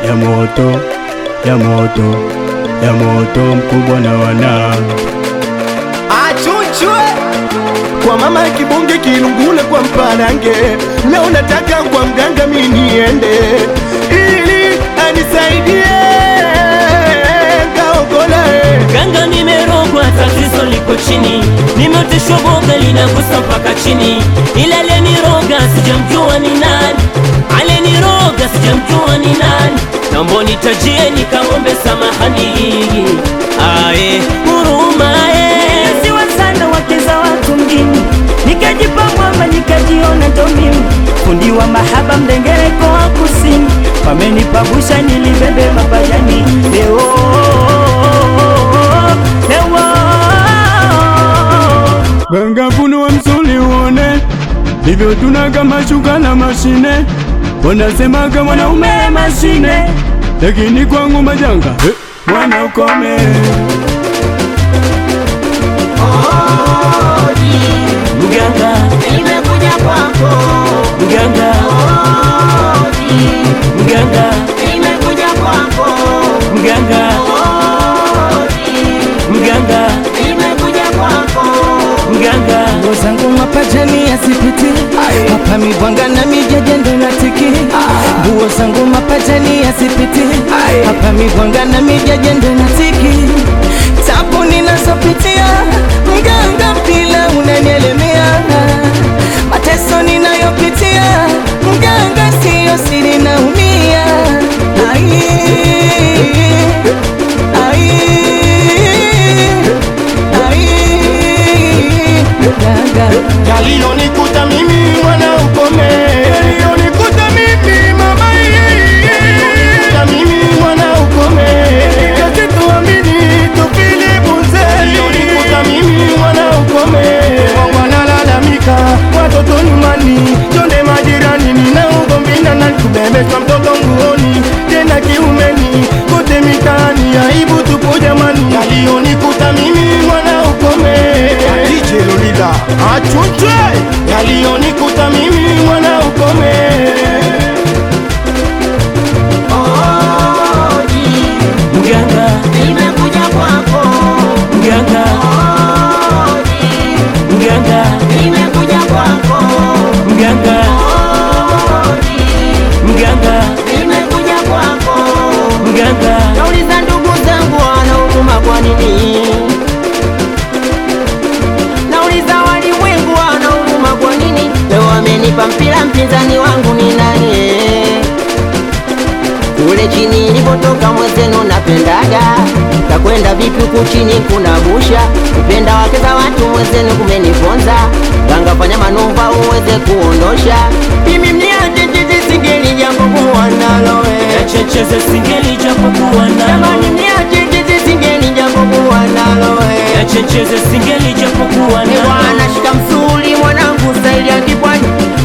ya moto ya moto ya moto mkubwa na wana achuchwe kwa mama kibunge kilungule kwa mparange leo nataka kwa mganga mi niende ili anisaidie kaokola Ganga nimerogwa, tatizo liko chini, nimeoteshwa boga linagusa mpaka chini, ila aliyeniroga sijamjua ni nani, aliyeniroga sijamjua ni nani, naomba nitajie nikamwombe samahani, ae huruma eh. Siwa sana wake za watu mjini, nikajipa mwamba nikajiona ndo mimi fundi wa mahaba mdengereko wa kusini, wamenipabusha nilibebe mapajani leo leo ganga funua msuli uone hivyo tunaga mashuka na mashine wanasemaga mwanaume mashine lakini kwangu majanga eh, mwana ukome Mganga, Nimekuja kwako, mganga, mganga, nimekuja kwako, mganga, mganga, nimekuja kwako. mganga. nguo zangu mapajani yasipiti hapa mibwanga na mijaja ndo natiki nguo zangu mapajani yasipiti hapa mibwanga na mijaja ndo natiki tabu ninazopitia mganga mpila unanielemea mateso ninayopitia mganga siyo siri naumia ai ai ai mganga yaliyonikuta mimi mwana ukome yaliyonikuta mimi mama yaliyonikuta mimi mwana ukome kazi tuamini tupili bunze yaliyonikuta mimi mwana ukome wanalalamika watoto nyumbani chonde majirani nina ugomvi na nani kubebeshwa mtoto nguoni tena kiumeni kote mitaani aibu tupo jamani yaliyonikuta mimi mwana ukome DJ Lolida achunchwe yaliyonikuta mimi mwana ukome Mganga, Nimekuja kwako, mganga, mganga, nimekuja kwako, mganga, mganga, nimekuja kwako. mganga. Nauliza ndugu zangu wanaumuma kwa nini? Nauliza walimwengu wanaumuma kwa nini? Leo wamenipa mpira, mpinzani wangu ni nani? eh? Kule chini nilipotoka mwezenu napendaga kakwenda vipi huku chini kuna busha kupenda wake za watu mwezenu kumeniponza kangafanya manuva uweze kuondosha mimi mniache chichi singeli jambo kuwa nalo eh. Checheze singeli japokuwa Jamani nalo, mniache chichi singeli jambo kuwa nalo eh. checheze singeli japokuwa Ni nalo. bwana shika msuli mwanangu staili ya kipwani